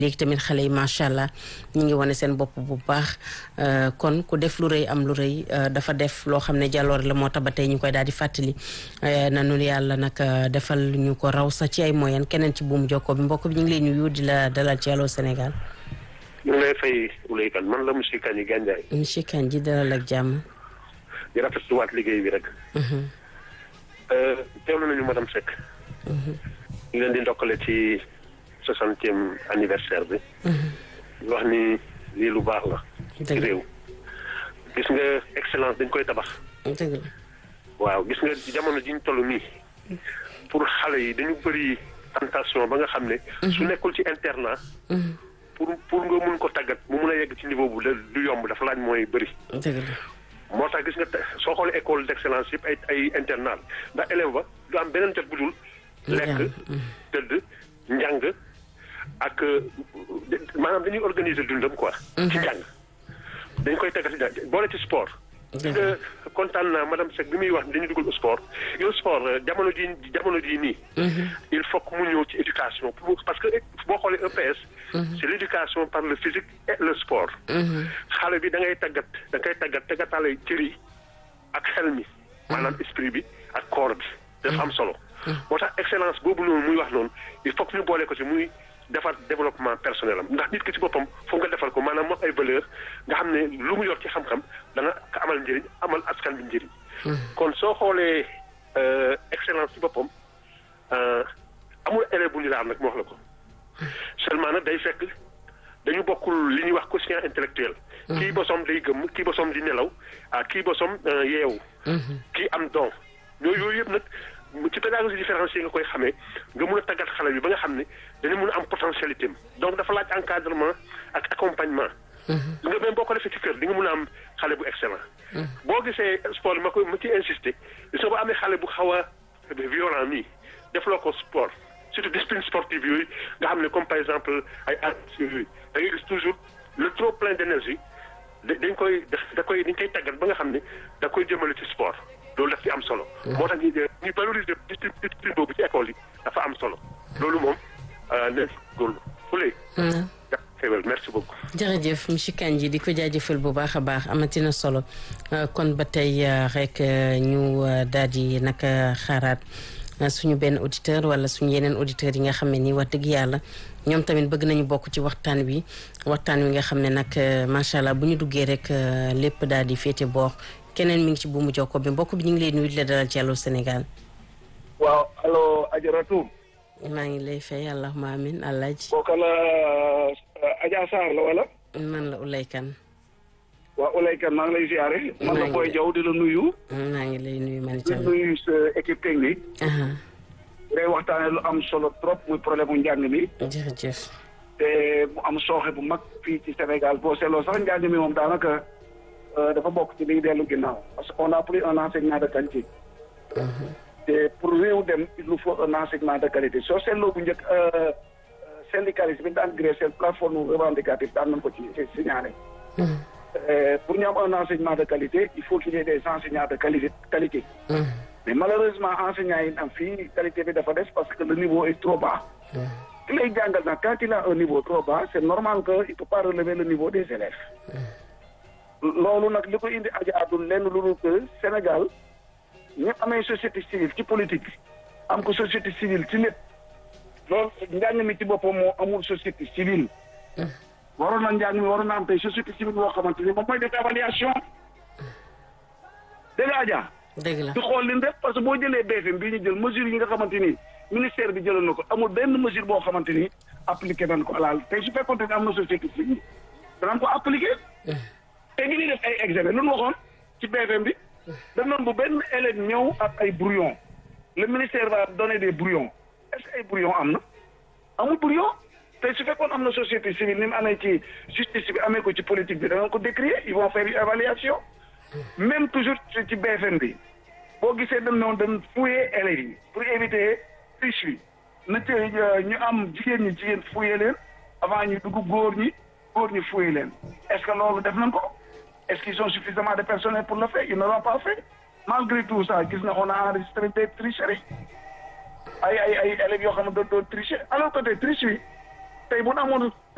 léegi tamit xale yi macha allah ñu ngi wane seen bopp bu baax kon ku def lu rëy am lu rëy dafa def loo xam ne jàlloor la moo tax ba tey ñu koy daal di fàttali nanu yàlla nag defal ñu ko raw sax ci ay moyen keneen ci buum jokkoo bi mbokk bi ñu ngi lay nuyu di la dalal ci Allô Sénégal. ñu ngi lay fay Ouleye Kane man la monsieur Kandji Gandiaye. monsieur Kandji dalal ak jàmm. di rafetluwaat liggéey bi rek. teewlu nañu madame Seck. ñu ngi leen di ndokkale ci soixantième anniversaire bi. wax ni lii lu baax la. ci réew. gis nga excellence dañ koy tabax. dëgg la. waaw gis nga jamono ji ñu toll nii. pour xale yi dañu bëri tentation ba nga xam ne. su nekkul ci internat. pour pour nga mun ko tàggat mu mun a yegg ci niveau bu du yomb dafa laaj mooy bëri. dëgg la. moo tax gis nga soo xoolee école d'excellence yëpp ay ay internat ndax élève ba du am beneen jot bu dul. lekk tëdd njàng ak maanaam dañuy organiser dundam quoi. ci njàng dañ koy tàggat ci boole ci sport. nga kontaan naa madame Seck bi muy wax dañuy dugal sport yow sport jamono ji jamono ji nii. il faut que mu ñëw ci éducation parce que boo xoolee EPS. c'est l'éducation par le physique et le sport. xale bi da ngay tàggat da ngay tàggat tàggataale cër yi ak xel mi. maanaam esprit bi ak corps bi. dafa am solo. moo tax excellence boobu noonu muy wax noonu il faut que ñu boole ko ci muy defar développement personnel am ndax nit ki ci boppam foog nga defal ko maanaam moom ay valeur nga xam ne lu mu yor ci xam-xam dana ko amal njëriñ amal askan bi njëriñ. kon soo xoolee excellence ci boppam amul élève bu ñu laal nag moo wax la ko. seulement nag day fekk dañu bokkul li ñuy wax quotient intellectuel. kii bosom day gëmm kii bosom di nelaw ah kii bosom yeewu. kii am don yooyu yooyu yëpp nag. ci pédagogie différenciée nga koy xamee nga mun a tàggat xale bi ba nga xam ne dañu mun a am potentialité am donc dafa laaj encadrement ak accompagnement. nga même boo ko defee ci kër di nga mun a am xale bu excellent. boo gisee sport bi ma koy ma ci insister gis nga ba amee xale bu xaw a violent nii defloo ko sport surtout discipline sportive yooyu nga xam ne comme par exemple ay arts yooyu da ngay gis toujours le trop plein d'énergie dañ koy da koy dañ koy tàggat ba nga xam ne da koy jëmale ci sport. loolu daf ci am solo. moo tax ñu ñu valoriser discipline boobu ci école yi dafa am solo. loolu moom ne góorlu fuley. xewal merci beaucoup. jërëjëf monsieur Kandji di ko jaajëfal bu baax a baax amatina solo kon ba tey rek ñu daal di nag xaaraat suñu benn auditeur wala suñu yeneen auditeurs yi nga xam ne nii wax dëgg yàlla ñoom tamit bëgg nañu bokk ci waxtaan wi waxtaan wi nga xam ne nag macha allah bu ñu duggee rek lépp daal di féete boor. keneen mi ngi ci buumu jokko bi mbokk bi ñu ngi lay nuyu di la dalal ci Allô Sénégal. waaw allo Ajaratu. maa ngi lay fay allahumma amin alaaji. kooka la Adja Sarr la wala. man la Ouleye Kane. waaw Ouleye Kane maa ngi lay ziare. man la Boy Diaw di la nuyu. maa ngi lay nuyu man di nuyu sa équipe technique. ngay waxtaanee lu am solo trop muy problème mu njàng mi. jërëjëf. te mu am sooxe bu mag fii ci Sénégal boo seetloo sax njàng mi moom daanaka. dafa bokk ci liy dellu ginnaaw parce que on a plus un enseignement de qualité. te pour réew dem il nous faut un enseignement de qualité soo seetloo bu njëkk syndicaliste bi daan gré seen plateforme revendicative daan nañ ko ci signalé. pour ñu am un enseignement de qualité il faut qu'il y ait des enseignants de qualité qualité. mais malheureusement enseignants yi am fii qualité bi dafa des parce que le niveau est trop bas. ki lay jàngal nag quand il a un niveau trop bas c'est normal que il peut pas relever le niveau des élèves. loolu nag li ko indi aja àddul lenn lu dul que Sénégal ñu amee société civile ci politique am ko société civile ci lépp loolu njàng mi ci boppam moo amul société civile waroon na njàng mi waroon na am tey société civile boo xamante ni moom mooy def évaluation dégg nga aja dëgg la di xool li def parce que boo jëlee BFM bii ñu jël mesure yi nga xamante ni ministère bi jëloon na ko amul benn mesure boo xamante ni appliqué nañ ko alaal tey su fekkoon ne am na société civile danañ ko appliqué te ñu ngi def ay examen lu ñu waxoon ci BFM bi daf noonu bu benn élève ñëw ak ay brouillon le ministère va donner des brouillons est-ce que ay brouillon am na amul brouillon te su fekkoon am na société civile ni mu amee ci justice bi amee ko ci politique bi danañ ko décrier ils vont faire une évaluation même toujours ci BFM bi boo gisee dem noonu dem fouiller élèves yi pour éviter triche bi na te ñu am jigéen ñi jigéen fouiller leen avant ñu dugg góor ñi góor ñi fouiller leen est-ce que loolu def nañ ko est-ce qu'ils ont suffisamment de personnel pour le faire ils ne l'ont pas fait malgré tout ça gis na on a enregistré des tricheries ay ay ay élèves yoo xam ne doon doon tricher alors que des triches yi tey bu ñu amoon